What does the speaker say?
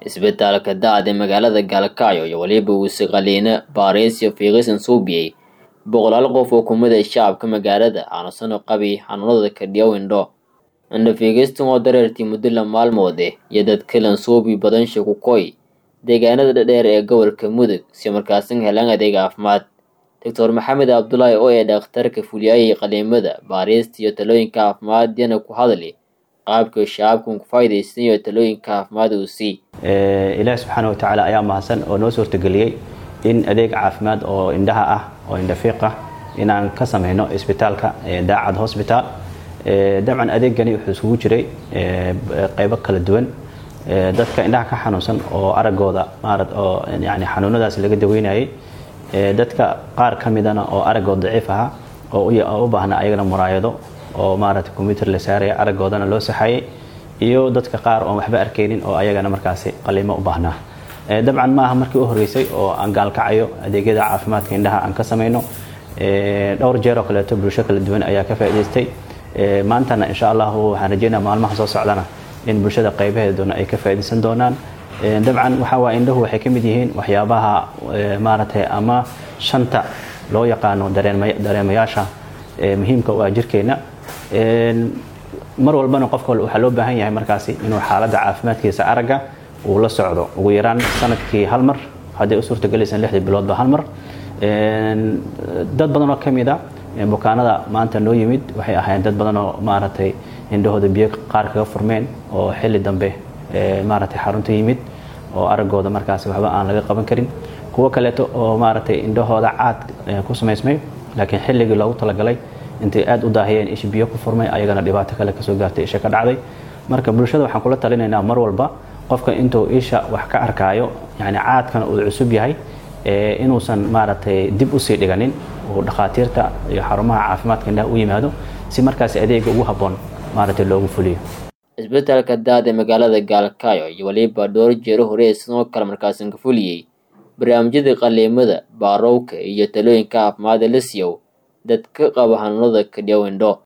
isbitaalka da-da magaalada gaalkacyo iyo weliba uuse qaliino baariis iyo fiiqisan suubiyey boqolaal qof oo kumid a shacabka magaalada aanusano qabi xanuunada kadhiyow indho indho fiigistan oo dareertii muddo la maalmoode iyo dadkalan suubi badan shakukoy deegaanada dhadheer ee gobolka mudug si markaasan helaan adeeg caafimaad doctor maxamed cabdulaahi oo ee dhakhtarka fuliyayay qaliimada baariista iyo talooyinka caafimaad yana ku hadli qaabka shacabkan ku faa'iidaysan iyo talooyinka caafimaad uu sii ilaahi subxaana wa tacaala ayaa mahadsan oo noo suurtageliyey in adeeg caafimaad oo indhaha ah oo indhafiiq ah inaan ka sameyno isbitaalka daacad hosbitaal dabcan adeegani wuxuu isugu jiray qeybo kala duwan dadka indhaha ka xanuunsan oo aragooda maarad oo yani xanuunadaas laga daweynayay dadka qaar ka midana oo aragood daciif ahaa oo u baahna ayagana muraayado oo maaragtay combyuter la saaraya aragoodana loo saxayay iyo dadka qaar oon waxba arkaynin oo ayagana markaasi qaliimo u baahnaa dabcan maaha markii u horreysay oo aan gaalkacayo adeegyada caafimaadka indhaha aan ka samayno dhowr jeer oo kaleeto bulsho kala duwan ayaa ka faa'idaystay maantana insha allahu waxaan rajeynaa maalmaha soo socdana in bulshada qaybaheeduna ay ka faa'iidaysan doonaan dabcan waxa waa indhahu waxay ka mid yihiin waxyaabaha maaragtay ama shanta loo yaqaano dareemayaasha muhiimka u ah jirkeenna mar walbana qofka waxaa loo baahan yahay markaasi inuu xaaladda caafimaadkiisa aragga uu la socdo ugu yaraan sanadkii hal mar hadday u suurtagelaysan lixdii biloodba hal mar dad badan oo ka mid a bukaanada maanta noo yimid waxay ahaayeen dad badan oo maaragtay indhahooda biyo qaar kaga furmeen oo xilli dambe maaragtay xarunta yimid oo araggooda markaasi waxba aan laga qaban karin kuwo kaleeto oo maaragtay indhahooda caad ku samaysmay laakiin xilligii loogu talagalay intay aad u daahiyeen isha biyo ku furmay ayagana dhibaato kale kasoo gaartay isha ka dhacday marka bulshada waxaan kula talinaynaa mar walba qofka intuu isha wax ka arkaayo yani caadkan uu cusub yahay inuusan maaragtay dib usii dhiganin uu dhakhaatiirta iyo xarumaha caafimaadka indhaha u yimaado si markaasi adeega ugu habboon maaragtay loogu fuliyo isbitaalka daada magaalada gaalkaayo iyo weliba dhowr jeero hore sidoo kale markaasan ka fuliyey barnaamijyada qaliimada baarowka iyo talooyinka caafimaada la siiyow dadka qaba xanuunada kadhiyow indho